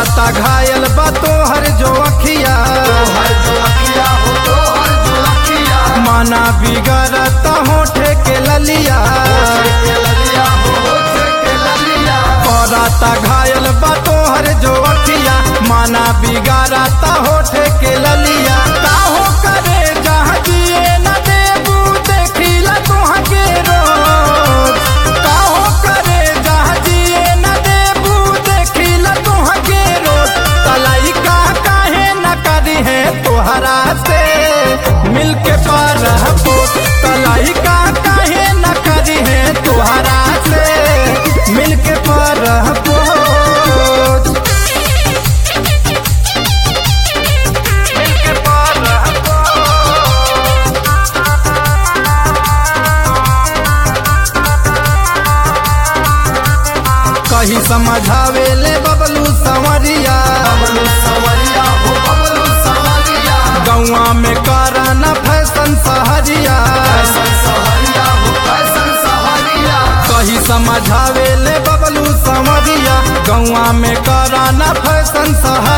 पराता घायल बा तोहर जो अखिया माना बिगड़ता होठे के ललिया पराता घायल बा तोहर जो अखिया माना बिगड़ता होठे के ललिया काहो करे जहाँ जिए न देबू देखिला तोहाँ के रोज काहो करे जहाँ जिए न देबू देखिला तोहाँ के रोज तलाई का काहे न करी है तोहरा से मिलके पर तलाई का काहे न करी है तोहरा से मिलके पर मिलके पर कही समझावे ले बबलू संवरिया गौआ में कराना फैशन सहरिया कही समझावे ले बबलू संवरिया गौआ में कराना फैशन सहरिया